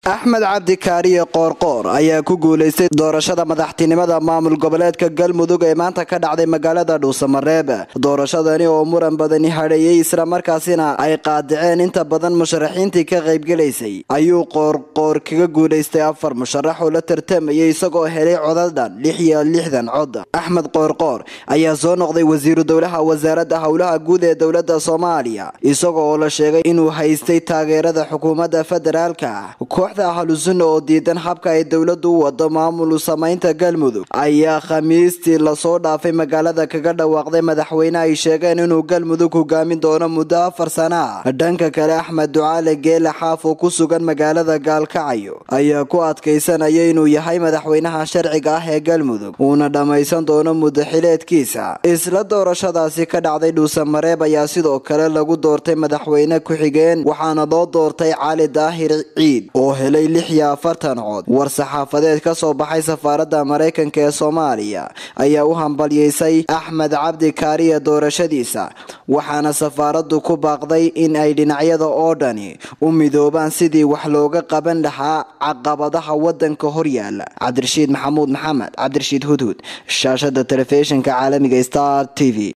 axmed cabdi kaariye qoorqoor ayaa ku guulaystay doorashada madaxtinimada maamul goboleedka galmudug ee maanta ka dhacday magaalada dhuusamareeb doorashadani oo muran badani hadheeyey islamarkaasina ay qaadiceen inta badan musharaxiintii ka qaybgelaysay ayuu qoorqoor kaga guulaystay afar musharax oo la tartamayay isagoo helay codadhan lix iyo lixdan cod axmed qoorqoor ayaa soo noqday wasiiru dowlaha wasaaradda howlaha guud ee dowlada soomaaliya isagoo oo la sheegay inuu haystay taageerada xukuumadda federaalka kooxda ahlusunna oo diidan habka ay dowladu u wado maamul samaynta galmudug ayaa khamiistii lasoo dhaafay magaalada kaga dhawaaqday madaxweyne ay sheegeen inuu galmudug hogaamin doono muddo afar sana ah dhanka kale axmed ducaale geele xaaf oo ku sugan magaalada gaalkacyo ayaa ku adkaysanaya inuu yahay madaxweynaha sharciga ah ee galmudug uuna dhammaysan doono muddo xileedkiisa isla doorashadaasi ka dhacday dhuusamareeb ayaa sidoo kale lagu doortay madaxweyne ku-xigeen waxaana loo doortay cali daahir ciid oo helay lix iyo afartan cod war-saxaafadeed ka soo baxay safaaradda maraykanka ee soomaaliya ayaa u hambalyeysay axmed cabdi kaariye doorashadiisa waxaana safaaraddu ku baaqday in ay dhinacyada oo dhani u midoobaan sidii wax looga qaban lahaa caqabadaha wadanka horyaala cabdirashiid maxamuud maxamed cabdirashiid hudhud shaashada telefishinka caalamiga star t v